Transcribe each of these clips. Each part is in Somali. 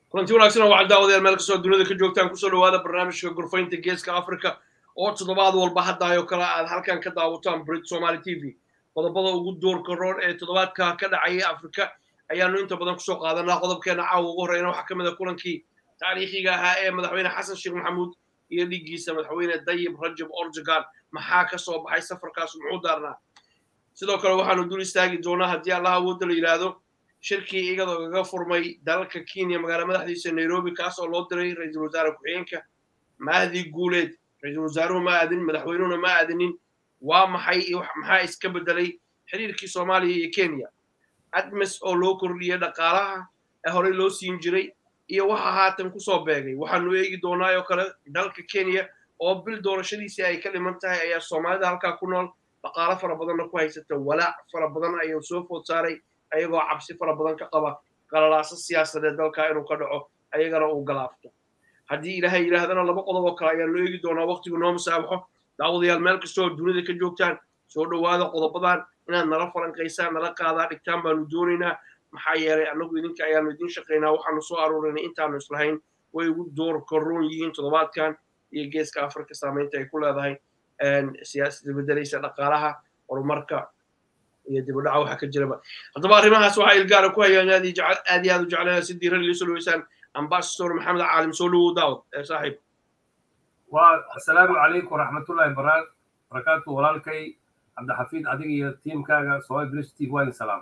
kulanti wanaagsan oo waxaan daawadayaal meel kastoo dunida ka joogtaan kusoo dhawaada barnaamijka gorfaynta geeska africa oo toddobaad walba haddaayoo kale aad halkan ka daawataan brit somaly t v qodobada ugu doorka roor ee toddobaadka ka dhacaya afrika ayaanu inta badan kusoo qaadanaa qodobkeena caawa ugu horreyna waxaa ka mid a kulankii taariikhiga ahaa ee madaxweyne xasan sheekh maxamuud iyo dhiiggiisa madaxweyne dayib rajab orjagan maxaa ka soo baxay safarkaas muxuu daarnaa sidoo kale waxaanu dul istaagi doonaa haddii allaha awoodda la yidhaahdo shirkii iyadoo kaga furmay dalalka kenya magaala madaxdiisa nairobi kaas oo loo diray ra-iisul wasaare ku-xigeenka mahdi guuleed ra-iisul wasaaruhu ma aadin madaxweynuhuna ma aadinin waa maxay iyo maxaa iska bedelay xiriirkii soomaaliya iyo kenya admes oo loo kordhiyey dhaqaalaha ee horey loo siin jiray iyo waxa haatan kusoo beegay waxaanu eegi doonaa oo kale dalka kenya oo bil doorashadiisii ay ka dhiman tahay ayaa soomaalida halkaa ku nool dhaqaalo fara badanna ku haysata walaac fara badan ayuu soo food saaray ayagoo cabsi fara badan ka qaba qalalaaso siyaasadeed dalkaa inuu ka dhaco ayagana uu galaafto haddii ilaahay yidhaahdana laba qodob oo kale ayaanu eegi doonaa waqtigu noo musaabaxo daawadayaal meel kastoo dunida ka joogtaan soo dhowaada qodobadan inaad nala falanqaysaan nala qaadaa dhigtaan baanu doonaynaa maxaa yeelay annagu idinka ayaanu idin shaqaynaa waxaanu soo aruurinay intaanu islahayn way ugu door karoon yihiin toddobaadkan iyo geeska afrika saamaynta ay ku leedahay siyaasada bedelaysa dhaqaalaha horumarka iyo dibudhaca waxa ka jiraba haddaba arrimahaas waxaa ilgaara ku hayaan aad iyo aad u jeclaan si diiran ila soo dhaweysaan ambasador maxamed caalim soo dhawow daawad saaxiib waa assalaamu calaykum waraxmatullahi barakaatu walaalkay cabdixafiid adiga iyo tiimkaaga somali bridge tv waa idin salaamay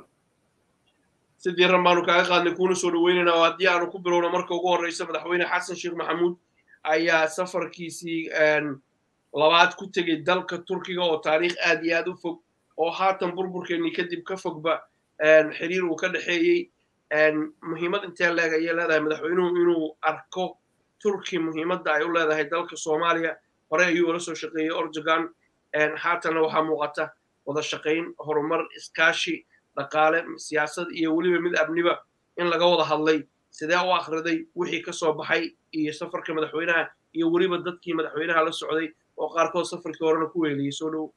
si diiran baanu kaaga qaadnay kuuna soo dhaweynaynaa oo haddii aanu ku bilowno marka ugu horreysa madaxweyne xasan sheekh maxamuud ayaa safarkiisii labaad ku tegey dalka turkiga oo taariikh aad iyo aad u fog oo haatan burburkeennii kadib ka fogba xiriir uu ka dhexeeyey muhiimad intee leeg ayay leedahay madaxweynuhu inuu arko turki muhiimadda ay u leedahay dalka soomaaliya hore ayuu ula soo shaqeeyey orjagan haatanna waxaa muuqata wada shaqayn horumar iskaashi dhaqaale siyaasad iyo weliba mid abniba in laga wada hadlay sidee u akhriday wixii ka soo baxay iyo safarka madaxweynaha iyo weliba dadkii madaxweynaha la socday oo qaarkood safarkii horena ku weeliyey soo dhow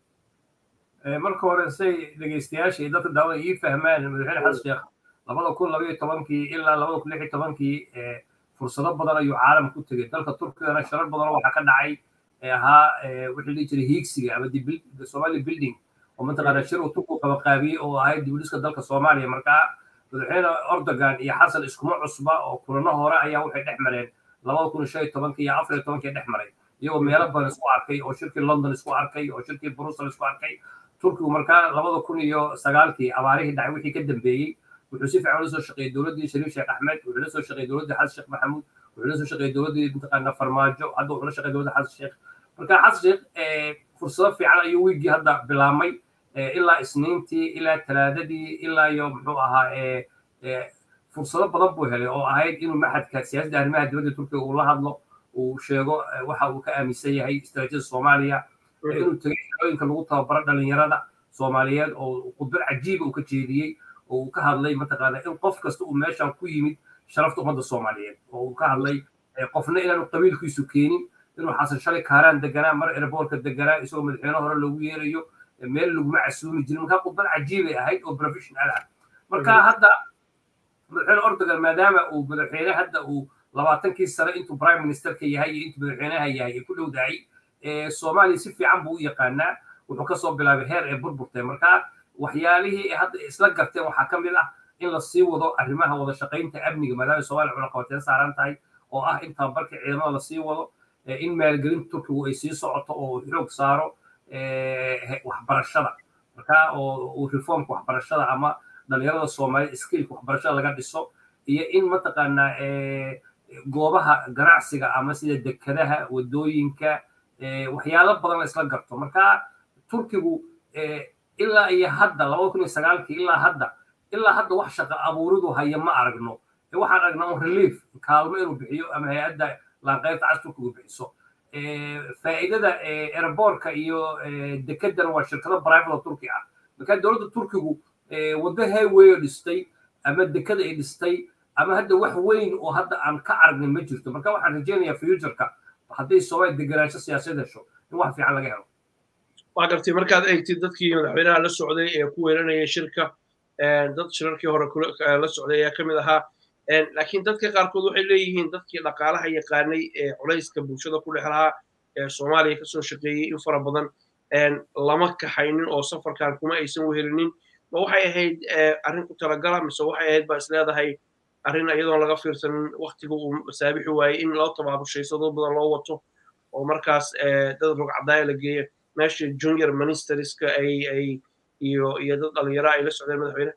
marka hore say dhegeystayaasha iyo dadka daawada ii fahmaan madaxweyne xasan sheekh labada kun labaiyo tobankii ilaa labada kun lix iyo tobankii fursado badan ayuu caalam ku tegey dalka turkigana sharar badanoo waxaa ka dhacay ahaa wixii dhihi jiray hiigsiga ama somali building oo mataqaana shir uu turku qabaqaabiyey oo ahayd dibudhiska dalka soomaaliya markaa madaxweyne ordogan iyo xasan iskuma cusba oo kulano hore ayaa waxay dhex mareen labada kun shan iyo tobankii iyo afar iyo tobankii dhex maray iyagoo meelo badan isku arkay oo shirkii london isku arkay oo shirkii brussel isku arkay turkigu markaa labada kun iyo sagaalkii abaarihii dhacay wixii ka dambeeyey wuxuu si fiican ula soo shaqeeyey dowladdii shariif sheekh axmed wuxuu la soo shaqeeyey dowladdii xasan sheekh maxamuud wuxuu la soo shaqeeyey dowladdii mataqaana farmaajo hadda wuxuu la shaqeeyey dowladda xasan sheekh marka xasan sheekh fursado fiican ayuu wiigii hadda bilaabmay ilaa isniintii ilaa talaadadii ilaa iyo muxuu ahaa fursado badan buu helay oo ahayd inuu maxadka siyaasadda arrimaha dibadda turkiga uu la hadlo uu sheego waxa uu ka aaminsan yahay istaraatiijiyada soomaaliya inuu tegay xerooyinka lagu tababaro dhalinyarada soomaaliyeed oo khudbad cajiiba uu ka jeediyey oo uu ka hadlay mataqaana in qof kasta uu meeshan ku yimid sharafta ummadda soomaaliyeed oo uu ka hadlay qofna inaanu qabiilkiisu keenin inuu xasan shalay kaaraan deganaa mar erboorka deganaa isagoo madaxweyne hore loogu yeerayo meel laguma casuumi jirin markaa khudbad cajiibay ahayd oo professional ah marka hadda madaxweyne ordogan maadaama uu madaxweyne hadda uu labaatankii sane intuu prime ministerka yahay iyo intuu madaxweynaha yahay ee ku dhowdahay soomaaliya si fiican buu u yaqaanaa wuxuu kasoo bilaabay heer ee burburtay marka waxyaalihii hadda isla garteen waxaa ka mid ah in la sii wado arrimaha wada shaqaynta amniga maadaama soomaaliya cunaqabateen saaran tahay oo ah in tababarka ciidamada lasii wado in maalgelinta turkigu ay sii socoto oo xoog saaro waxbarashada marka oo reformka waxbarashada ama dhalinyarada soomaaliyed skillka waxbarashada laga dhiso iyo in mataqaanaa goobaha ganacsiga ama sida dekadaha wadooyinka waxyaalo badan la isla garto marka turkigu ilaa iyo hadda labada kun iyo sagaalkii ilaa hadda ilaa hadda wax shaqo abuuridu haya ma aragno waxaan aragnaa un relief kaalmo inuu bixiyo ama hay-adda laanqaybta cas turkigu bixiso faa'iidada airboortka iyo dekedana waa shirkado private oo turki ah marka dowladda turkigu waddo highway oo dhistay ama dekada ay dhistay ama hadda wax weyn oo hadda aan ka aragnay ma jirto marka waxaan rajaynayaa futureka hadday soomaaliya deganaansho siyaasad hesho in wax fiican laga helo waa gartay markaad eegtid dadkii madaxweynaha la socday ee ku weeranayay shirka dad shirarkii hore la socday ayaa ka mid ahaa laakiin dadka qaarkood waxay leeyihiin dadkii dhaqaalaha yaqaanay ee culayska bulshada ku dhex lahaa ee soomaaliya kasoo shaqeeyey in fara badan lama kaxaynin oo safarkan kuma aysan wehelinin ma waxay ahayd arrin ku talagala mise waxay ahayd baa isleedahay arrin iyadoon laga fiirsanin waktiga uu masaabixi waayey in loo tabaabushaysadoo badan loo wato oo markaas dad rogcadaaya la geeyo meesha junior ministerska ay ay iyo iyo dad dhalinyaro ay la socdeen madaxweyne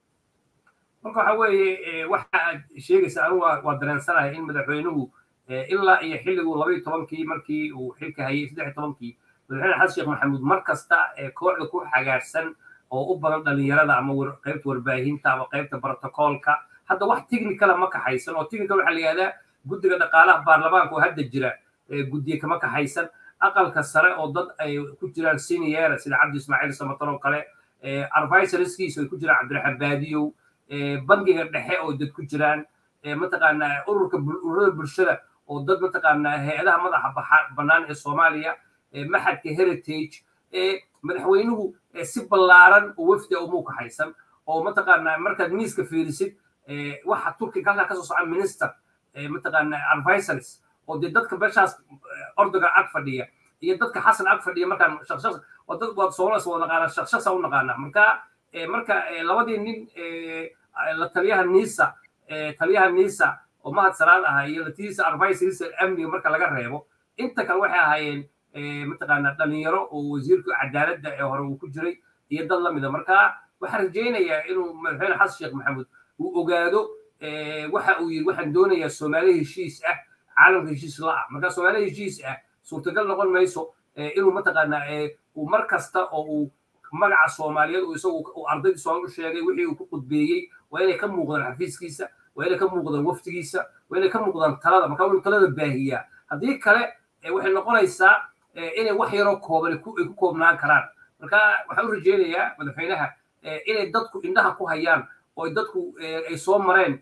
marka waxa weeye waxa aad sheegaysa anigu waa dareensanahay in madaxweynuhu ilaa iyo xilliguu labaiyo tobankii markii uu xilka hayay saddex iyo tobankii madaxweyne xasan sheekh maxamuud mar kasta kooxda ku xagaarsan oo u badan dhalinyarada ama qaybta warbaahinta ama qaybta brotocoolka hadda wax technicala ma kaxaysan oo technical waxaa la yihahdaa guddiga dhaqaalaha baarlamaanka oo hadda jira guddiye kama kaxaysan aqalka sare oo dad ay ku jiraan senior sida cabdi ismaaciil samaton oo kale advisorskiisa ay ku jiraan cabdiraxmaan baadiyow bangiga dhexe oo dad ku jiraan mataqaanaa ururka ururada bulshada oo dad mataqaanaa hay-adaha madaxa bannaan ee soomaaliya maxadka heritage madaxweynuhu si ballaaran oo wafdi umuu kaxaysan oo mataqaanaa markaad miiska fiirisid waxa turkiga halkaa kasoo soca minister mataqaanaa advisors oo dee dadka meeshaas ordogan ag fadhiya iyo dadka xasan ag fadhiya markaan shaqshaqs oo dad waad soomaalias wada naqaanaa shaqshaqsa u naqaanaa marka marka labadii nin la taliyaha nisa taliyaha nisa oo mahad salaad ahaa iyo latiisa advisorisa amniga marka laga reebo inta kale waxay ahaayeen mataqaanaa dhalinyaro oo wasiirka cadaaladda ee hore uu ku jiray iyo dad lamida marka waxaan rajaynayaa inuu madaxweyne xasan sheekh maxamuud uu ogaado waxa uu yidhi waxaan doonayaa soomaali heshiis ah caalamka heshiis la ah marka soomaali heshiis ah suurtagal noqon mayso inuu mataqaanaa uu mar kasta oo uu magaca soomaaliyeed uu isagu ardaydii soomaali u sheegay wixii uu ku qudbeeyey waa inay ka muuqdaan xafiiskiisa waa inay ka muuqdaan waftigiisa waa inay ka muuqdaan talada marka inuu talada baahiyaa haddii kale waxay noqonaysaa inay wax yaroo kooban ay ku koobnaan karaan marka waxaan u rajaynayaa madaxweynaha inay dadku indhaha ku hayaan oo dadku ay soo mareen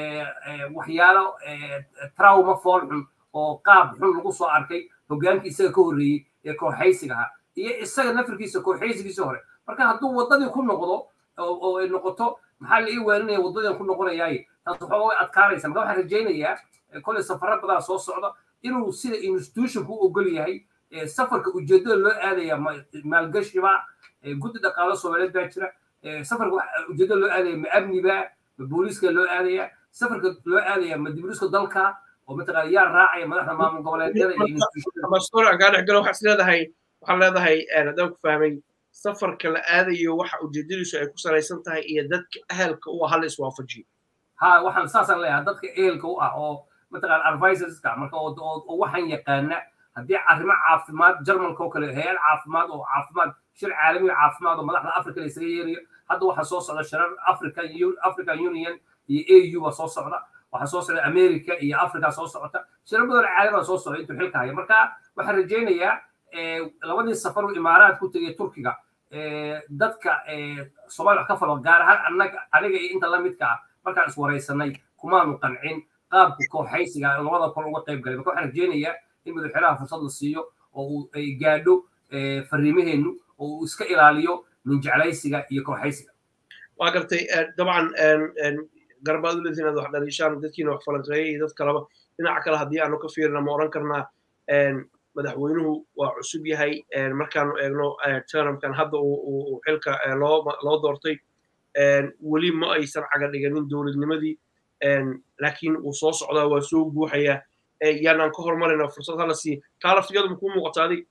waxyaalo trauma fool xun oo qaab xun lagu soo arkay hogaankii isaga ka horreeyey ee kooxaysiga ahaa iyo isaga nafirkiisa kooxaysigiisa hore marka hadduu waddadii ku noqdo oo ay noqoto maxaa la ii waaninaya waddadian ku noqonayaaye taas waxooga way adkaanaysa marka waxaan rajaynayaa kolay safaro badan soo socda inuu sida institutionku u ogol yahay safarka ujeedada loo aadaya maalgashiba guddi dhaqaalo soomaaliyeed baa jira safarka ujeedada loo aadaya ma amniba ma booliiska loo aadaya safarka loo aadaya ma dibriska dalka oo mataqaana yaa raacaya madaxda maamul goboleedyada iyo mastoor aan kaa dhex galo waxaad leedahay waxaan leedahay haddaan ku fahmay safarka la aadayo waxa ujeedadiisu ay ku salaysan tahay iyo dadka ahalka u ah hala iswaafajiyo ha waxaan saasaan leeyahay dadka ehelka u ah oo mataqaana advisorska marka oo waxaan yaqaana haddii arrimo caafimaad jarmalka oo kale hay-ad caafimaad oo caafimaad shir caalami caafimaad oo madaxda africa la isaga yeerayo hadda waxaa soo socda shirar african african union iyo au baa soo socda waxaa soo socda america iyo africa soo socota shirar badan caalami baa soo socda intuu xilka haya marka waxaan rajaynayaa labadii safar uu imaaraad ku tegay turkiga dadka soomaaliya wax ka falo gaar ahaan annaga aniga iyo inta lamidka ah markaan iswaraysanay kumaanu qancin qaabka kooxaysiga labada kol uga qayb galay marka waxaan rajaynayaa in madaxweynaha fursad la siiyo oo uu ay gaadho fariimaheennu oo uu iska ilaaliyo ninjeclaysiga iyo kooxaysiga waa gartay dabcan garbaad u leediin inaad wax dhaliishaan dadkiina wax falanqeeyay iyo dad kaleba dhinaca kale haddii aanu ka fiirina ma oran karnaa madaxweynuhu waa cusub yahay markaanu eegno termkan hadda uu xilka loo doortay weli ma aysan caga dhiganin dowladnimadii laakiin wuu soo socdaa waa soo guuxayaa yaanaan ka hormarayna fursad hala siiya taa laftigadu ma kuu muuqata adig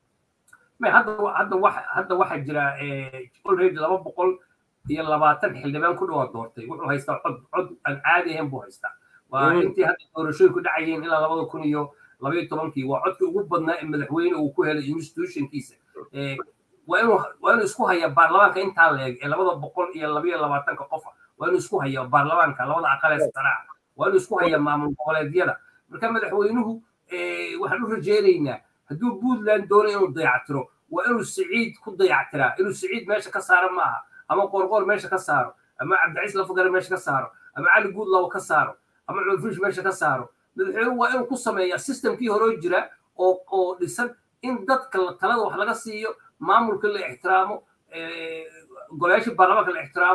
hadda waxaa jira already laba boqol iyo labaatan xildhibaan ku dhawaad doortay wuxuu haystaa cod cod aan caadi ahayn buu haystaa waa intii hadda doorashooyinku dhacayeen ilaa labada kun iyo labaiyo tobankii waa codkii ugu badnaa ee madaxweyne uu ku helay institutionkiisa waa inuu waa inuu isku haya baarlamaanka intaa leeg ee labada boqol iyo labaiyo labaatanka qofa waa inuu isku haya baarlamaanka labada aqalee saraca waa inuu isku haya maamul goboleedyada marka madaxweynuhu waxaan u rajaynaynaa hadduu puntland doono inuu dayactiro waa inuu siciid ku dayactiraa inuu siciid meesha ka saaro ma aha ama qorqor meesha ka saaro ama cabdiciis lafagare meesha ka saaro ama cali guudlaw ka saaro ama cunfish meesha ka saaro madaxweynuhu waa inuu ku sameeyaa systemkii horoo jira oo oo dhisan in dadka talada wax laga siiyo maamulka la ixtiraamo golayaasha baarlamaanka la ixtiraamo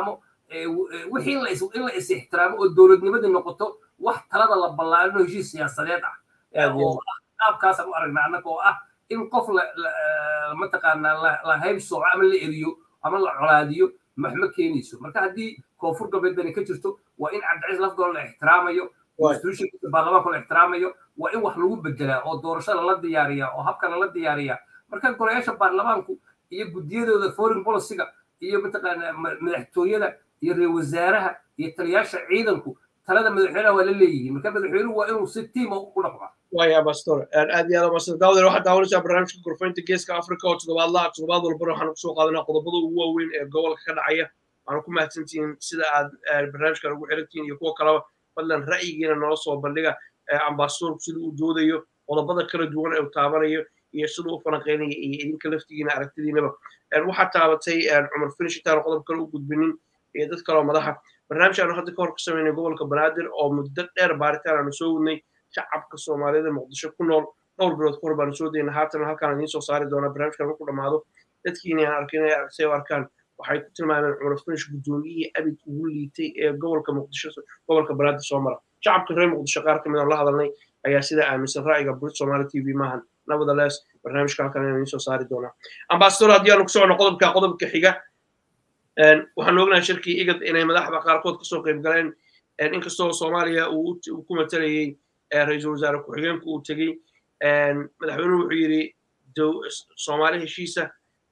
wixii in la is ixtiraamo oo dowladnimadii noqoto wax talada la ballaarino heshiis siyaasadeed ah oo qaabkaasaan u aragnaa annaga oo ah in qof mataqaanaa la hayb sooco ama la eriyo ama la colaadiyo maxma keenayso marka haddii koonfur galbeedbani ka jirto waa in cabdiciis lafdoon la ixtiraamayo institutionka baarlamaanka la ixtiraamayo waa in wax lagu bedelaa oo doorashada la diyaariya oo habkana la diyaariya marka golayaasha baarlamaanku iyo guddiyadooda foreign policyga iyo mataqaana madaxtooyada iyo reer wasaaraha iyo taliyaasha ciidanku talada madaxweynaha waa la leeyihiin marka madaxweynuhu waa inuu si tiima u dhaqmaa waya bastor aad iyo aad umasan daawdeer waxaad daawanaysaa barnaamijka gorfaynta geeska africa oo toddobaadlaha toddobaad walbana waxaanu kusoo qaadanaa qodobada ugu waaweyn ee gobolka ka dhacaya waxaanu ku mahadsantihiin sida aad barnaamijkan ugu xirantihiin iyo kuwa kaleba fadlan ra'yigiina noo soo bandhiga ambasadorku sida uu doodayo qodobada kala duwan ee uu taabanayo iyo sida u falanqeynaya iyo idinka laftigiina aragtidiinaba waxaad taabatay cumar finish intaanu qodob kale u gudbinin iyo dad kaloo madaxa barnaamij aanu hadda ka hor ka samaynay gobolka banaadir oo muddo dheer baaritaan aanu soo wadnay shacabka soomaalida muqdisho ku nool dhowr bilood ka hor baanu soo dayna haatan halkaan idiin soo saari doonaa barnaamijkan markuu dhammaado dadkiina aan arkin inay say u arkaan waxay ku tilmaameen cumar finish guddoomiyihii abid ugu liitay ee gobolka muqdisho gobolka banaadir soo mara shacabka reer muqdisho qaar ka mid aan la hadalnay ayaa sidaa aaminsan ra'yiga burit somali t v maahan nevertheless barnaamijka halkan inaan idiin soo saari doonaa ambasador haddii aanu ku socono qodobka qodobka xiga waxaan ognahay shirkii igad inay madaxda qaarkood kasoo qayb galeen inkastoo soomaaliya uu ku matalayey ra-iisul wasaare ku-xigeenku uu tegey madaxweynuhu wuxuu yidhi soomaali heshiisa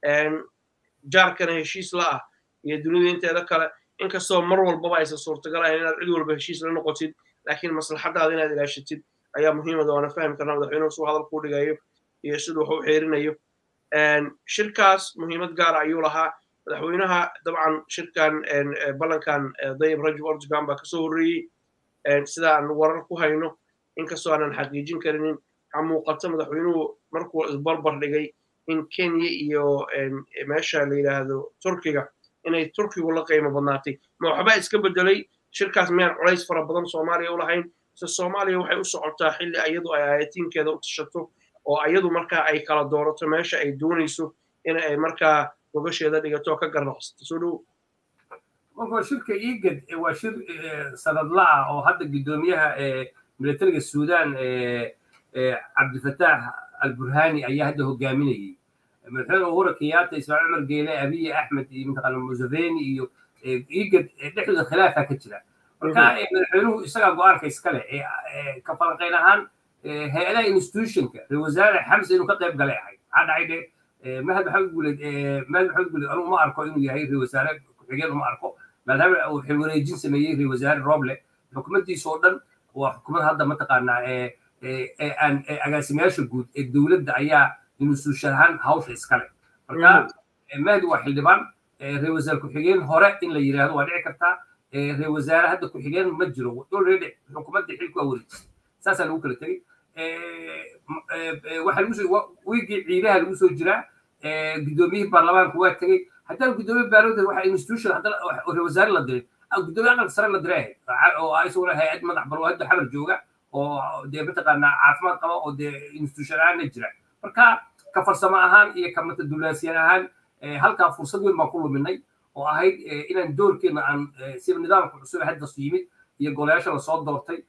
jaarkana heshiis la ah iyo dunida inteeda kale inkastoo mar walbaba aysan suurtagal ahayn inaad cid walba heshiis la noqotid laakiin maslaxadaada inaad ilaashatid ayaa muhiimada waana fahmi karnaa madaxweynuhu suu hadal kuu dhigayo iyo siduu wax u xeerinayo shirkaas muhiimad gaara ayuu lahaa madaxweynaha dabcan shirkan ballankan dayib rajab ordogan baa kasoo horreeyey sida aan warar ku hayno inkastoo aanan xaqiijin karinin waxaa muuqata madaxweynuhu markuu isbarbar dhigay in kenya iyo meesha la yidhaahdo turkiga inay turkigu la qiimo badnaatay ma waxbaa iska bedelay shirkaas miyaan culays fara badan soomaaliya u lahayn se soomaaliya waxay u socotaa xilli ayadu ay aayatiinkeeda u tashato oo ayadu markaa ay kala doorato meesha ay doonayso in ay markaa gogasheeda dhigato ka garnaqsato soo dhow marka shirka igad waa shir sanadla ah oo hadda guddoomiyaha militariga suudan cabdifataax alburhani ayaa hadda hogaaminayay madaxweyne uhura kenyatta ismaaciil cumar geele abiy axmed iyo mataqaana museveni iyo igad dhexdooda khilaafa ka jira marka madaxweynuhu isagaa go-aanka iskale ka falanqayn ahaan hay-adaha institutionka ra wasaare xamse inuu ka qayb galay ahayd maxaa dhacay dhe mahad maxamed guuleed mahad maxamed guuleed anu uma arko inuu yahay ra wasaare ku-xigeen uma arko maadaama uu xilwareejin sameeyey ra wasaare roble xukuumaddiisa oo dhan waa xukuumad hadda mataqaanaa aan agaasimayaasha guud ee dowladda ayaa institution ahaan hawsha iskale marka mahdi waa xildhibaan ra wasaare ku-xigeen hore in la yidhaahdo waa dhici kartaa ra wasaare hadda ku-xigeen ma jiro already xukuumadda xilku waa wareejisay saasaa lagu kala tegey waxaa lagu soo wiigii ciidaha lagu soo jiraa guddoomiyihii baarlamaanka waa tegey haddana guddoomiye baarlamaanka waxa institution haddana ra wasaare la diray guddoomiye aqalka sare la diray ahayd oo isaguna hay-ad madax baro hadda xabar jooga oo dee mataqaanaa caafimaad qaba oo dee institution ahaanna jira marka ka farsamo ahaan iyo ka matadulaasiyan ahaan halkaa fursad weyn baan ku luminay oo ahayd inaan doorkeena aan sida nidaamka cusub haddasu yimid iyo golayaasha lasoo doortay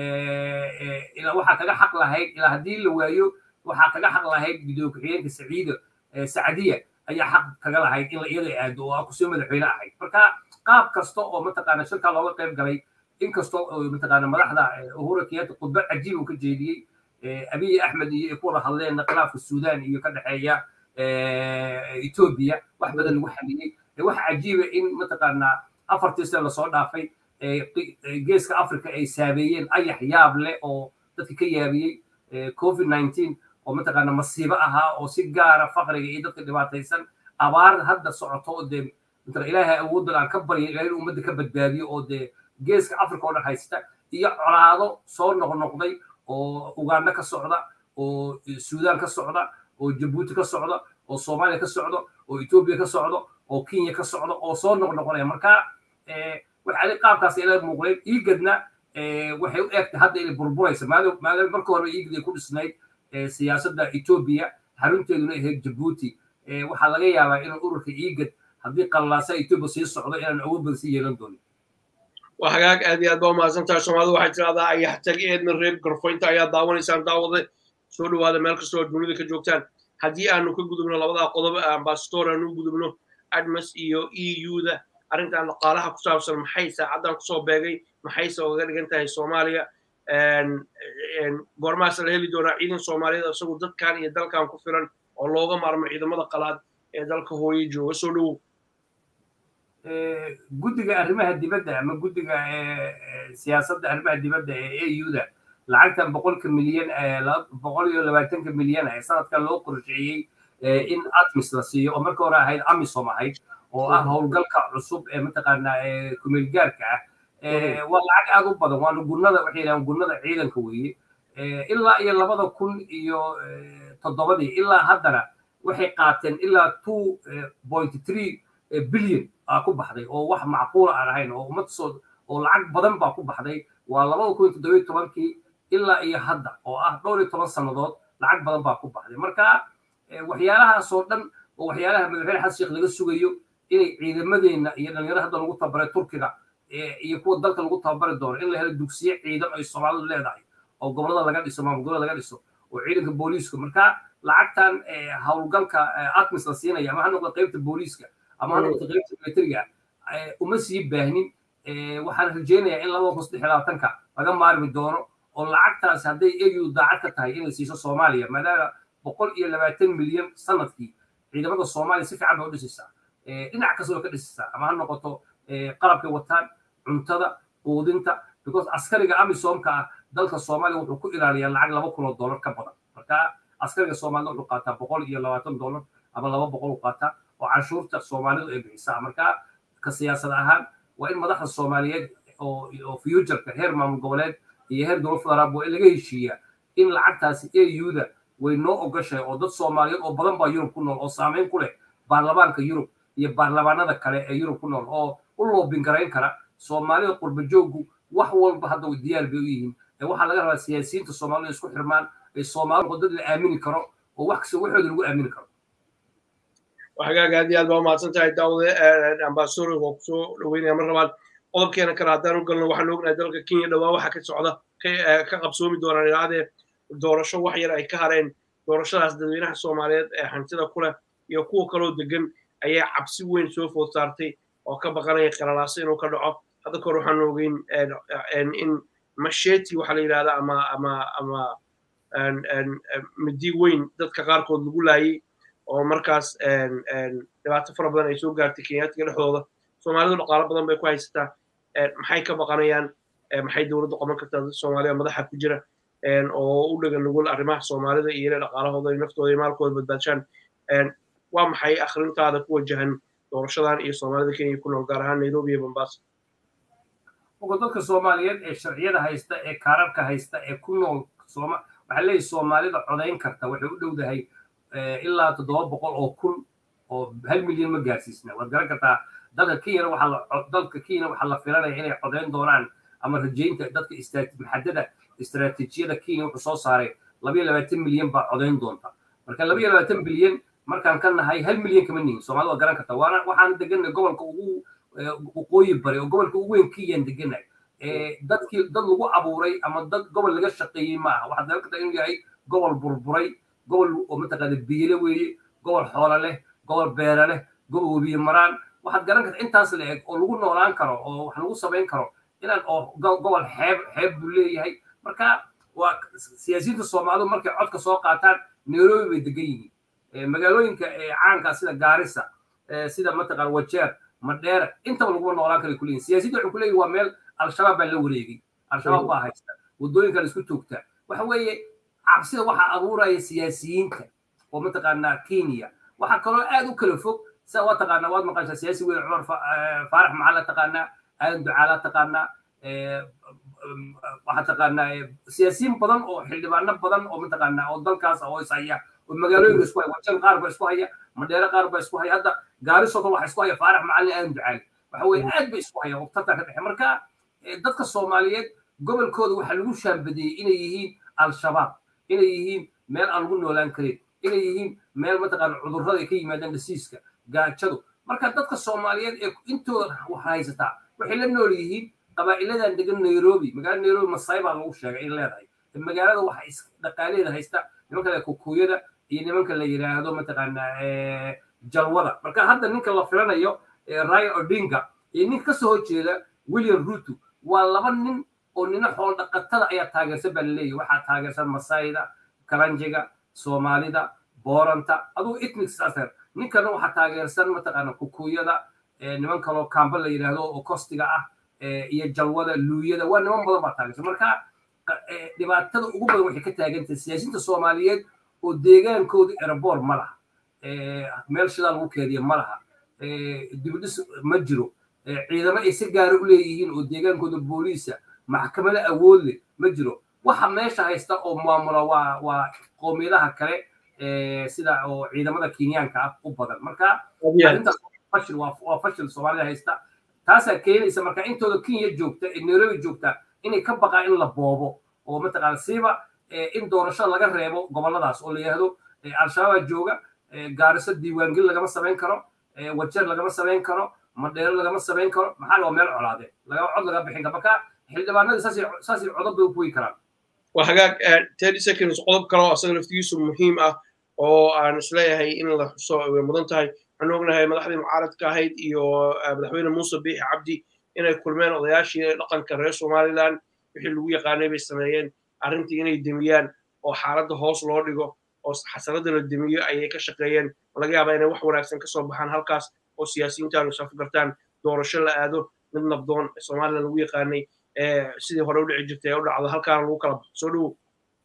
ilaa waxaa kaga xaq lahayd ilaa haddii la waayo waxaa kaga xaq lahayd gudoomiye ku-xigeenka saciida sacdiya ayaa xaq kaga lahayd in la iyada aado oo kusoo madaxweyne ahayd marka qaab kasta oo mataqaana shirkaa looga qayb galay inkastoo mataqaana madaxda uhura kenyatta khudba cajiib uu ka jeediyey abiy axmed iyo ay ku wada hadleen khilaafka suudan iyo ka dhexeeya etoobiya wax badan lagu xaliyey wax cajiiba in mataqaanaa afartii sane lasoo dhaafay geeska africa ay saabeeyeen ayax yaab leh oo dadka ka yaabiyey covid nineteen oo mataqaana masiibo ahaa oo si gaara faqriga iyo dadka dhibaataysan abaar hadda socoto oo dee matala ilaahay awooddan aan ka barya ilahay in ummadda ka badbaadiyo oo dee geeska africa oo dhan haysta iyo colaado soo noqnoqday oo uganda ka socda oo suudan ka socda oo jabuuti ka socda oo soomaaliya ka socda oo etoobiya ka socda oo kenya ka socda oo soo noqnoqonaya marka waxaa qaabkaas ila muuqdeen iigadna waxay u egtay hadda inay burburaysa maadaama marka hore iigad ay ku dhisnayd siyaasadda etoobiya xarunteeduna ahayd jabuuti waxaa laga yaabaa inuu ururka iigad haddii qallaasa etoobiya sii socdo inaan awood badan sii yeelan doonin waa hagaag aad iyo aad baa umahadsan tahay soomaalida waxay tirahdaa ayax tag eedna reeb garfoynta ayaa daawanaysaan daawade soo dhawaada meel kastoo aad dunida ka joogtaan haddii aanu ka gudubno labadaa qodob ambasador aanu u gudubno admas iyo e u-da arrintan dhaqaalaha ku saabsan maxay saacaddan kusoo beegay maxayse oga dhigan tahay soomaaliya goormaas la heli doonaa ciidan soomaaliyeed isagu dadkan iyo dalkan ku filan oo looga maarmo ciidamada qalaad ee dalka hooye jooga soo dhowow guddiga arrimaha dibadda ama guddiga siyaasadda arrimaha dibadda ee a u-da lacagtan boqolka milyan boqol iyo labaatanka milyan ee sanadkan loo qorsheeyey in atmis la siiyo oo marka hore ahayd amisom ahayd oo ah howlgalka cusub ee mataqaanaa kumeelgaarka ah waa lacag aad u badan waana gunnada waxay yidhahaan gunnada ciidanka weeye ilaa iyo labada kun iyo toddobadii ilaa haddana waxay qaateen ilaa two point three billion aa ku baxday oo wax macquula aan ahayn oo ummad soo oo lacag badan baa ku baxday waa labada kun iyo toddobiyo tobankii ilaa iyo hadda oo ah dhowr iyo toban sannadood lacag badan baa ku baxday marka waxyaalahaasoo dhan oo waxyaalaha madaxweyne xasan sheekh laga sugayo inay ciidamadeenna iyo dhalinyaro hadda lagu tababaray turkiga iyo kuwa dalka lagu tababari doono in la helo dugsiye ciidan ay soomaalidu leedahay oo gobolada laga dhiso maamul gobolada laga dhiso oo ciidanka booliiska marka lacagtan howlgalka atmis la siinaya ama ha noqdo qaybta booliiska ama ha noqdo qaybta militariga uma sii baahnin waxaan rajaynayaa in labada kun saddex labaatanka laga maarmi doono oo lacagtaasi hadday eu daacad ka tahay inay siiso soomaaliya maadaama boqol iyo labaatan milyan sanadkii ciidamada soomaaliya si fiican bay u dhisaysaa dhinac kasta way ka dhisaysaa ama ha noqoto qalabkay wataan cuntada quudinta because askariga amisomka ah dalka soomaaliya wuxuu ku ilaaliyaa lacag laba kun oo dollar ka badan marka askariga soomaalida wuxuu qaataa boqol iyo labaatan dollar ama laba boqol u qaataa oo canshuurta soomaalidu ay bixisaa marka ka siyaasad ahaan waa in madaxda soomaaliyeed oo futureka heer maamul goboleed iyo heer dowlad federaal waa in laga heshiiyaa in lacagtaasi au-da way noo ogashahay oo dad soomaaliyeed oo badan baa yurub ku nool oo saameyn ku leh baarlamaanka yurub iyo baarlamaanada kale ee yurub ku nool oo u loobin garayn kara soomaalida qurba jooggu wax walba hadda diyaar bay u yihiin waxaa laga rabaa siyaasiyiinta soomaalida isku xirmaan ay soomaalidu dad la aamini karo oo wax kasta waxooda lagu aamini karo hagaag aad iyo aad baa umahadsan tahay daawade ambasador waa kusoo dhaweynaya mar labaad qodobkeena kale haddaan u galno waxaan ognahay dalka kenya dhowaa waxa ka socda ka qabsoomi doonaan ilaadee doorasho wax yar ay ka hareen doorashadaas dadweynaha soomaaliyeed ee hantida ku leh iyo kuwa kaloo degan ayaa cabsi weyn soo food saartay oo ka baqanaya qalalaaso inuu ka dhaco hadda kahor waxaan ogeyn in masheti waxaa la yidhahda ama ama ama midi weyn dadka qaarkood lagu laayay oo markaas dhibaato fara badan ay soo gaartay kenyaatiga dhexdooda soomaalidu dhaqaalo badan bay ku haysataa maxay ka baqanayaan maxay dowladdu qaban kartaa dad soomaaliya madaxa ku jira oo u dhegan nugul arrimaha soomaalida iyo inay dhaqaalahooda iyo naftooda iyo maalkooda badbaadshaan waa maxay akhrintaada ku wajahan doorashadan iyo soomaalida kenya ku nool gaar ahaan nairobi iyo mombasa ogo dadka soomaaliyeed ee sharciyada haysta ee kaararka haysta ee ku nool waxaa leeyahay soomaalida codayn karta waxay u dhowdahay ilaa toddoba boqol oo kun oo hal milyan ma gaarsiisna waad garan kartaa dalka kenyana waxaa dalka kenya waxaa la filanaya inay codayn doonaan ama rajaynta dadka maxadada istaraatiijiyada kenya wuxuu soo saaray labayo labaatan milyan baa codayn doonta marka labayo labaatan bilyan markaan ka nahay hal milyan kama nihin soomaalida waa garan kartaa waana waxaan deganay gobolka ugu waqooyi bari oo gobolka ugu weyn kenyaan deganay dadkii dad lagu abuuray ama dad gobol laga shaqeeyey ma aha waxaad garan kartaa inuu yahay gobol burburay gobol oo mataqaana biyile weeye gobol xoolo leh gobol beera leh gobol webiye maraan waxaad garan kartaa intaas la eg oo lagu noolaan karo oo wax lagu samayn karo inaan oo gobol xeeb xeeb buu leeyahay marka waa siyaasiyiinta soomaalidu markay codka soo qaataan nairobi bay degan yihiin magaalooyinka caanka sida gaarisa sida mataqaan wajeer madheera intaba laguma noolaan kara kuleeyihin siyaasiyinta waxay kuleeyihin waa meel al-shabaab baa la wareegay al-shabaab baa haysta waddooyinka la isku toogtaa waxa weeye cabsida waxaa abuuraya siyaasiyiinta oo mataqaanaa kenya waxaa kaloo aad u kala fog sida waa taqaanaa waad maqashaa siyaasi weyn cumar faarax maxaa la taqaanaa aadan ducaalaa taqaanaa waxaa taqaanaa siyaasiyiin badan oo xildhibaano badan oo mataqaanaa oo dalkaas oo is haya oo magaalooyinka isku haya wajan qaar baa isku haya madheere qaar baa isku haya hadda gaarisoo kale waxa isku haya faarax macalin aadan ducaali waxa weye aad bay isku haya oo tartan ka dhexe marka dadka soomaaliyeed gobolkooda waxaa lagu shaambadeeyey inay yihiin al-shabaab inay yihiin meel aan lagu noolaan karin inay yihiin meel mataqaana cudurrada ay ka yimaadaan dhasiiska gaajadu marka dadka soomaaliyeed ee intooda wax haysataa waxay la nool yihiin qabaa'iladan degan nairobi magaalada nairobi masai baa lagu sheegay in leedahay magaalada waxa dhaqaaleeda haysta nimanka la kukuyada iyo nimanka la yidhaahdo mataqaanaa jalwada marka hadda ninka la filanayo raya odinga iyo ninka kasoo horjeeda william ruto waa laba nin oo nina xool dhaqatada ayaa taageersan baa laleeyahy waxaa taageersan masayda karanjiga soomaalida booranta adugu ethnic saser ninkana waxaa taageersan mataqaana kukuyada niman kaloo kamba la yidhaahdo oo kostiga ah iyo jalwada luuyada waa niman badan baa taageersan marka dhibaatada ugu badan waxay ka taagantahay siyaasiyiinta soomaaliyeed oo deegaankooda eraboor ma laha meel shidaa lagu keediya ma laha dibidhis ma jiro ciidamo ay si gaara u leeyihiin oo deegaankooda booliisa maxkamado awood leh ma jiro waxa meesha haysta oo maamula waa waa qoomiyadaha kale sida oo ciidamada kenyaanka ah u badan marka arrintaas fashil waa fashil soomaalida haysta taasaa keenaysa marka intooda kenya joogta ee nairobi joogta inay ka baqaan in la boobo oo mataqaana siiba in doorashada laga reebo goboladaas oo la yidhaahdo al-shabaabaa jooga gaariso diiwaangeli lagama samayn karo wajeer lagama samayn karo madheero lagama samayn karo maxaa loo meel colaade lagama cod laga bixin karo marka xildhibaanadii saasay codod bay u kuwi karaan waa hagaag thirty seconds qodob kale oo asaga laftigiisu muhiim ah oo aan isleeyahay in la xuso way mudan tahay waxaan ognahay madaxdii mucaaradka ahayd iyo madaxweyne muuse biixi cabdi inay kulmeen odayaashii dhaqanka reer somaliland wixii lagu yaqaanay bay sameeyeen arrintii inay demiyaan oo xaaladda hoos loo dhigo oo xasanada la demiyo ayay ka shaqeeyeen laga yaabaa inay wax wanaagsan ka soo baxaan halkaas oo siyaasiyiintaanu safgartaan doorasho la aado mid nabdoon somaliland lagu yaqaanay sidii hore u dhici jirtay ee u dhacdo halkaana lagu kala baxo soo dhowow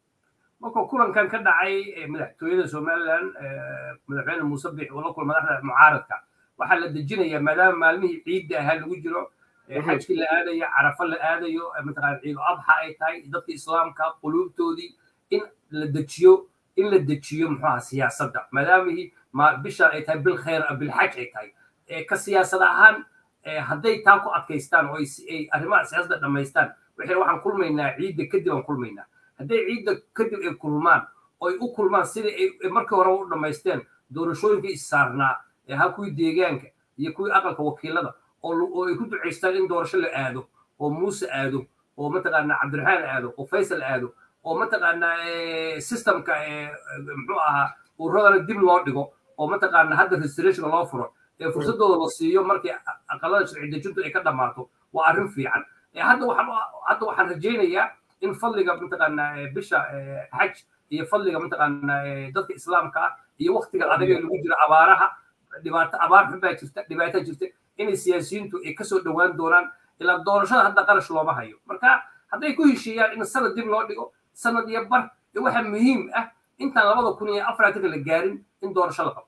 marka kulankan ka dhacay madaxtooyada somaliland madaxweyne muuse biix oo la kulma madaxda mucaaradka waxaa la dejinayaa maadaama maalmihii ciidda ahaa lagu jiro xajkii la aadayo carafo la aadayo mataqaana ciido adxa ay tahay dadka islaamka quluubtoodii in la dejiyo in la dejiyo muxuu aha siyaasadda maadaamihii bishaan ay tahay bil khayr bilxaj ay tahay ka siyaasad ahaan hadday taa ku adkaystaan oo ay arrimaha siyaasadda dhammaystaan waxay waxaan kulmaynaa ciidda kadib aan kulmaynaa hadday ciidda kadib ay kulmaan oo ay u kulmaan sidii ay markii hore u dhammaysteen doorashooyinkii issaarnaa ha kuwii deegaanka iyo kuwii aqalka wakiilada oo ay ku ducaystaan in doorasho la aado oo muuse aado oo mataqaana cabdiraxmaan aado oo faysal aado oo mataqaana systemka muxuu ahaa ururadana dib loo dhigo oo mataqaana hadda restorationka loo furo ee fursadooda la siiyo markii aqalada sharci dejintu ay ka dhammaato waa arrin fiican hadda waxaan hadda waxaan rajaynayaa in fadliga mataqaana bisha xaj iyo fadliga mataqaana dadka islaamka ah iyo waktiga adag ee lagu jiro abaaraha dhibaato abaar xun baa jirta dhibaato jirta inay siyaasiyiintu ay kasoo dhowaan doonaan ilaa doorashada hadda qarash looma hayo marka hadday ku heshiiyaan in sanad dib loo dhigo sanad iyo bar waxaa muhiim ah intaan labada kun iyo afaraatanka la gaarin in doorasho la qabto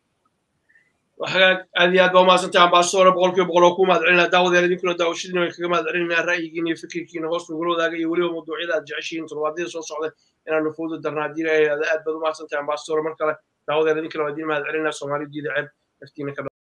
hagaag aad iyo aad baa umahadsantahay ambasadore boqolkiiba boqol oo ku mahad celinaa daawadeer idinkuna daawashadiina way kaga mahad celinaa ra'yigiina iyo fikirkiina hoos nagula wadaaga iyo weliba mawduucyada aad jeceshihiin todobaadyada soo socda inaanu fooda darnaa haddii aad baad umahadsantahay ambasadore mar kale daawadeer idinkana waa idiin mahad celinaa soomaalidiida ceeb naftiina ka